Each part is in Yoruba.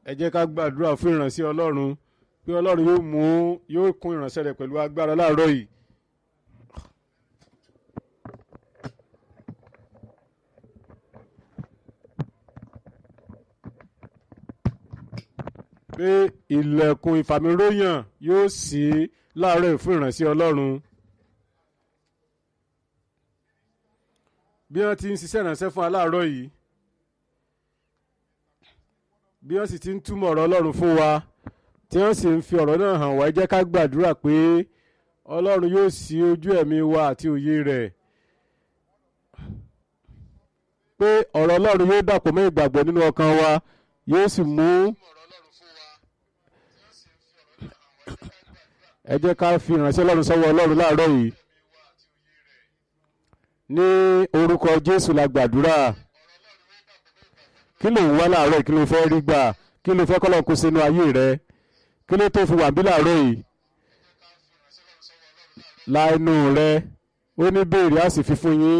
ẹ jẹ́ ká gbàdúrà fún ìránṣẹ́ ọlọ́run pé ọlọ́run yóò mú yóò kún ìránṣẹ́ rẹ̀ pẹ̀lú agbára láàárọ̀ yìí. pé ilẹ̀kùn ìfàmìróyàn yóò ṣí láàárọ̀ yìí fún ìránṣẹ́ ọlọ́run. bí wọ́n ti ń ṣiṣẹ́ ìránṣẹ́ fún aláàárọ̀ yìí bí wọ́n sì ti ń túmọ̀ ọ̀rọ̀ ọlọ́run fún wa tí wọ́n sì ń fi ọ̀rọ̀ náà hàn wá ẹ jẹ́ ká gbàdúrà pé ọlọ́run yóò ṣí ojú ẹ̀mí wa àti òye rẹ̀ pé ọ̀rọ̀ ọlọ́run yóò dàpọ̀ mọ́ ìgbàgbọ́ nínú ọkàn wa yóò sì mú ẹ jẹ́ ká fi ìránṣẹ́ ọlọ́run sọ́wọ́ ọlọ́run láàárọ̀ yìí ní orúkọ jésù la gbàdúrà kí ló ń wá láàárọ̀ kí ló fẹ́ rí gbà kí ló fẹ́ kọ́lọ́ kó sínú ayé rẹ kí ló tó fi wà bí láàárọ̀ yìí la inú rẹ ó ní béèrè á sì fi fún yín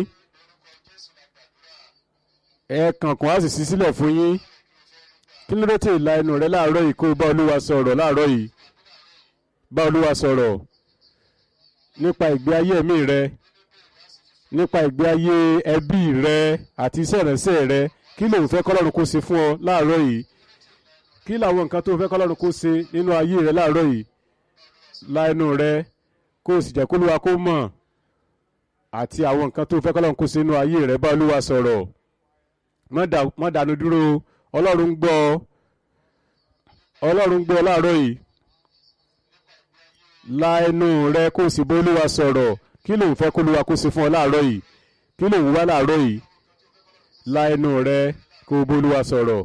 ẹ kànkàn á sì ṣí sílẹ̀ fún yín kí ló dé tí la inú rẹ láàárọ̀ yìí kó o bá olúwa sọ̀rọ̀ láàárọ̀ yìí bá olúwa sọ̀rọ̀ nípa ìgbé ayé ẹ̀mí rẹ nípa ìgbé ayé ẹbí rẹ àti iṣẹ́ ìránṣẹ́ rẹ kí lòun fẹ́ kọ́lọ́run kó ṣe fún ọ láàárọ̀ yìí kí làwọn nǹkan tó fẹ́ kọ́lọ́run kó ṣe nínú ayé rẹ láàárọ̀ yìí la ẹnu rẹ kó o sì jẹ́ kó lúwa kó mọ̀ àti àwọn nǹkan tó fẹ́ kọ́lọ́run kó ṣe nínú ayé rẹ bá olúwa sọ̀rọ̀ má dànù dúró ọlọ́run ń gbọ́ ọlọ́run ń gbọ́ láàárọ̀ yìí la ẹnu rẹ kó o sì bá olúwa sọ̀rọ̀ kí lòun fẹ́ kó lúwa kó ṣe fún ọ láàárọ̀ yìí kí lòun wá láàárọ̀ yìí la ẹnu rẹ kó o bólúwa sọ̀rọ̀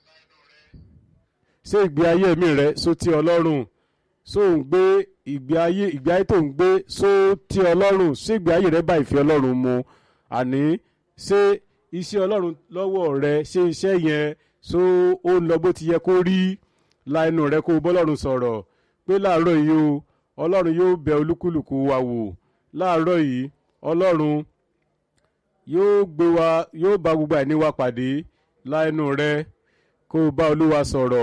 ṣé ìgbé ayé mi rẹ só tí ọlọ́run só ń gbé ìgbé ayé ìgbé ayé tó ń gbé só tí ọlọ́run ṣé ìgbé ayé rẹ bá ìfẹ́ ọlọ́run mu àní ṣé iṣẹ́ ọlọ́run lọ́wọ́ rẹ ṣé iṣẹ́ yẹn só ó ń lọ bó ti yẹ kó rí la ẹnu rẹ kó o bọ́lọ́run sọ̀rọ̀ pé láàárọ̀ yìí o ọlọ́run yóò bẹ olúkúlùkù wa wò láàárọ̀ yìí ọlọ́run yóò gbé wa yóò bá gbogbo àìní wa pàdé láẹnu rẹ kó o bá olúwa sọ̀rọ̀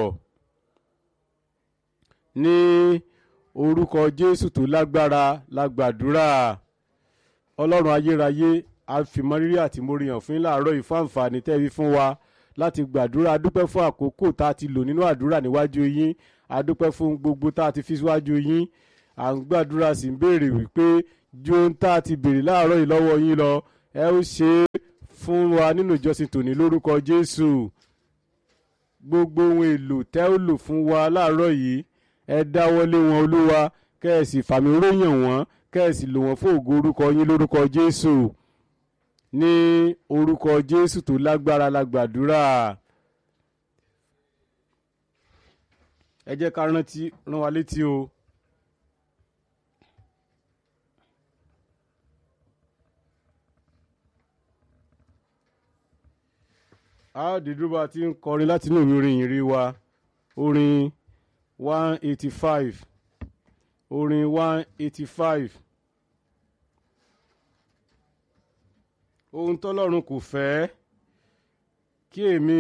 ní orúkọ jésù tó lágbára la gbàdúrà ọlọ́run ayérayé àfìmọ́rírí àti móríyàn fún láàárọ̀ yìí fún àǹfààní tẹ́bí fún wa láti gbàdúrà adúpẹ́ fún àkókò tá a ti lò nínú àdúrà níwájú yín adúpẹ́ fún gbogbo tá a ti fi síwájú yín à ń gbàdúrà sí ń béèrè wípé ju ohun tá a ti béèrè láàárọ̀ yìí lọ́wọ́ yín lọ ẹ ó ṣe é fún wa nínú ìjọsìn tòní lórúkọ jésù gbogbo ohun èlò tẹ́ ó lò fún wa láàárọ̀ yìí ẹ dáwọ́lé wọn olúwa kẹ́ ẹ sì fàmì róyàn wọ́n kẹ́ ẹ sì lò wọ́n fún ògo orúkọ yín lórúkọ jésù ní orúkọ jésù tó lágbára la gbàdúrà ẹ jẹ́ ká rántí rán wa létí o. a dìdúró bá ti ń kọrin láti inú ìwé orin ìrìn wa orin one eighty five orin one eighty five ohun tọ́lọ́run kò fẹ́ kí èmi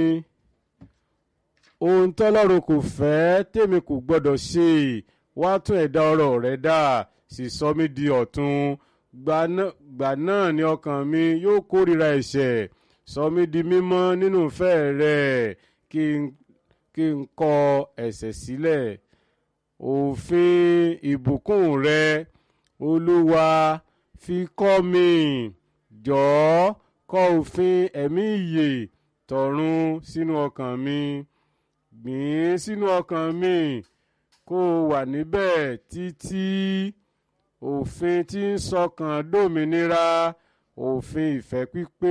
ohun tọ́lọ́run kò fẹ́ tèmi kò gbọ́dọ̀ ṣe wá tún ẹ̀dá ọ̀rọ̀ rẹ̀ dà sì sọ mí di ọ̀tun gbà náà ni ọkàn mi yóò kórìíra ẹ̀ṣẹ̀ sọ mí di mímọ́ nínú ìfẹ́ rẹ̀ kí n kọ ẹ̀ṣẹ̀ sílẹ̀ òfin ìbùkún rẹ olúwa fi kọ́ mi jọ̀ọ́ kọ òfin ẹ̀mí ìyè tọ̀run sínú ọkàn mi gbìn sínú ọkàn mi kó o wà níbẹ̀ títí òfin tí ń sọkàn dòmìnira òfin ìfẹ́ pípé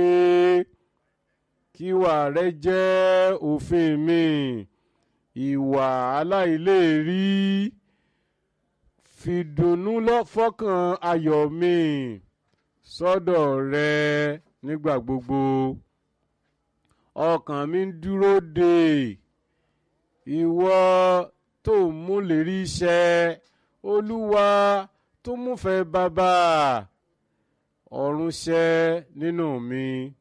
kíwà rẹ jẹ́ òfin mi ìwà aláìléèrí fìdùnnú fọ́kàn ayọ̀ mi sọ́dọ̀ rẹ nígbà gbogbo ọkàn mi ń dúró de ìwọ tó mú lérí iṣẹ́ olúwa tó múfẹ́ bàbá ọ̀run ṣẹ́ nínú mi